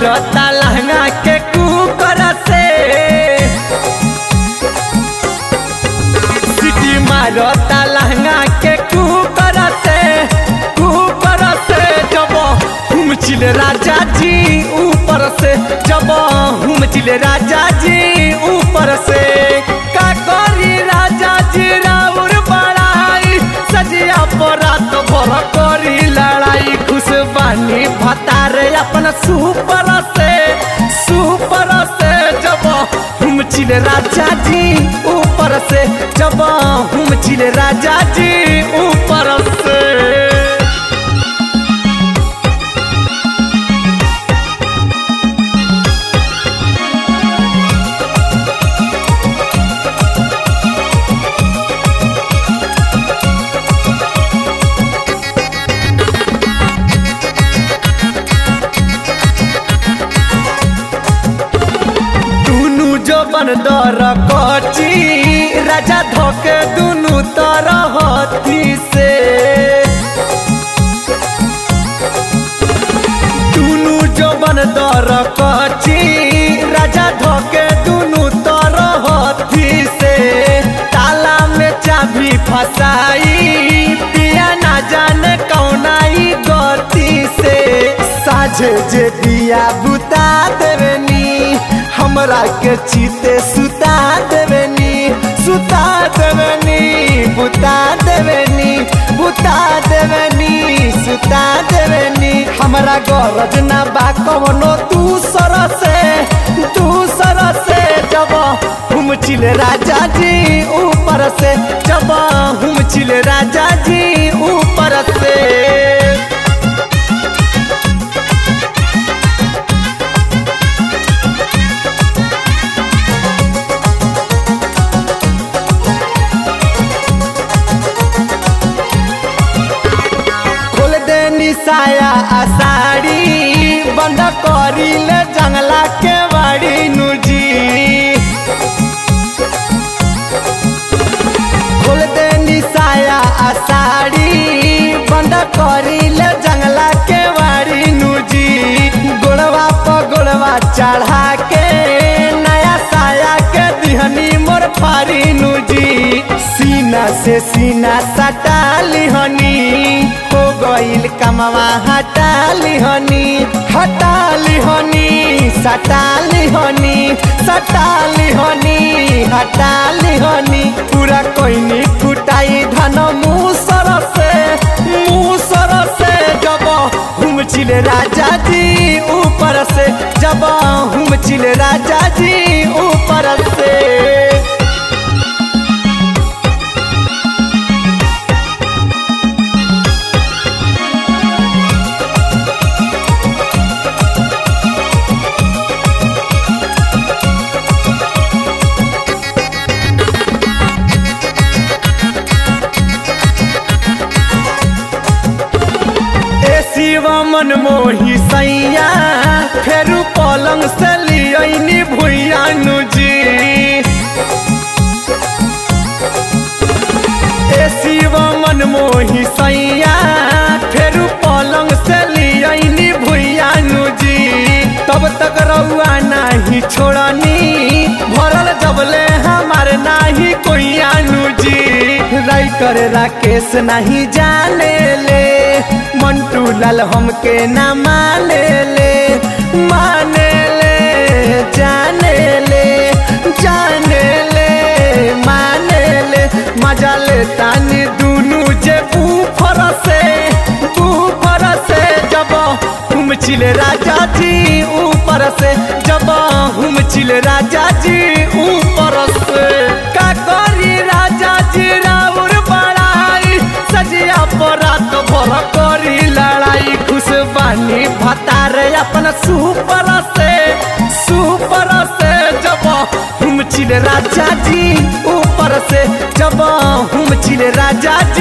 मारता लहंगा के कुकर से सिटी मारता लहंगा के कुकर से कुकर से जब हम चिले राजा जी ऊपर से जब हम चिले राजा जी ऊपर से का करी राजा जी राउर बड़ाई सजिया परात भर करी लड़ाई खुश बानी भतारे अपन सुपर से सुपर से जब हम चिले राजा जी ऊपर से जब हम चिले राजा जी ऊपर से दुनु जबन दर कची राजा धोके दुनु तरह हथी से दुनु जबन दर कची राजा धोके दुनु तरह हथी से ताला में चाबी फसाई पिया ना जाने कौनाई गति से साझे जे दिया बुता देवेनी हमरा के चीते सुता देवेनी सुता देवेनी बुता देवेनी बुता देवेनी सुता देवेनी हमरा गरज ना बा कवनो दूसर से दूसर से जब हम चिले राजा जी ऊपर से जब हम चिले राजा जी ऊपर से खोल दे निसाया आसाड़ी बंद करी ले जंगला के बाड़ी नुजी खोल दे निसाया आसाड़ी बंद करी ले जंगला के बाड़ी नुजी गोड़वा पर गोड़वा चढ़ा के नया साया के दिहनी मोर फारी नुजी सीना से सीना सटा लिहनी हो गईल कमवा हटा लिहनी हटा लिहनी सटा लिहनी सटा लिहनी हटा लिहनी पूरा कोइनी कुटाई धन मुसर से मुसर से जब हम चिले राजा जी ऊपर से जब हम चिले राजा जी ऊपर से ए शिव मन मोही सैया फेरू पलंग से लियनी भुइया नुजी ए शिव मन मोही सैया फेरू पलंग से लियनी भुइया नुजी तब तक रउआ नाही छोड़नी भरल जबले हमार नाही कोई अनुजी राइटर राकेश नहीं जाने ले मंटू लाल हमके ना माने ले माने ले जाने ले जाने ले माने ले मजा ले तानी दुनू जे ऊपर से ऊपर से जब हम चिले राजा जी ऊपर से जब हम चिले राजा जी ऊपर से का करी राजा जी राउर बड़ाई सजिया परात भर करी लड़ाई खुश बानी भतारे अपन सुपर से सुपर से जब हम चिले राजा जी ऊपर से जब हम चिले राजा